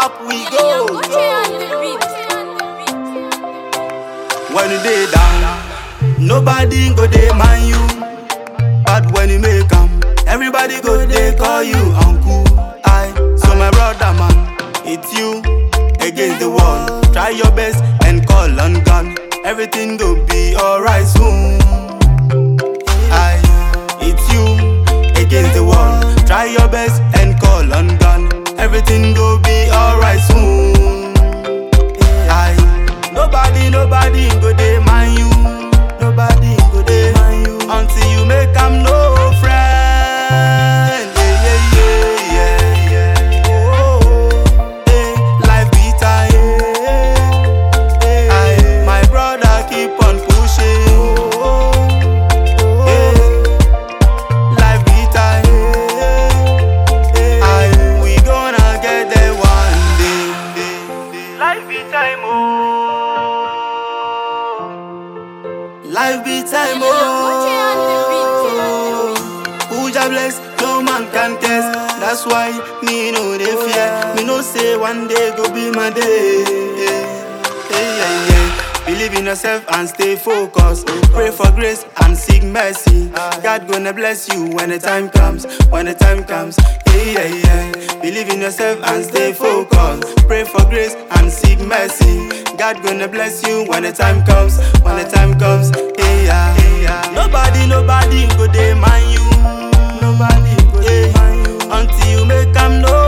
up we go. When you dey down, nobody go dey mind you. But when you make am, everybody go dey call you uncle. I, so my brother man, it's you against the wall. Try your best and call on God. Everything go be alright soon. I, it's you against the wall. Try your best and call on God. Everything go be alright soon. I, nobody, nobody go dey mind you. Nobody go dey mind you until you make am no friend. Yeah, yeah, yeah, yeah, yeah. Oh, oh, eh, life bitter, yeah, yeah. I, my brother keep on pushing. Oh, oh, eh, life bitter, yeah, yeah. I, we gonna get there one day. Life be time, oh. Life be time, oh. Who Jah bless, no man can test. That's why me no dey fear. Me no say one day go be my day. Hey, yeah, yeah. Believe in yourself and stay focused. Pray for grace and seek mercy. God gonna bless you when the time comes. When the time comes. Hey, yeah, yeah. Believe in yourself and stay focused. Pray for grace and seek mercy. God gonna bless you when the time comes. When the time comes. Hey, yeah, hey, yeah. Nobody, nobody go dey mind you. Nobody go dey mind you until you make am know.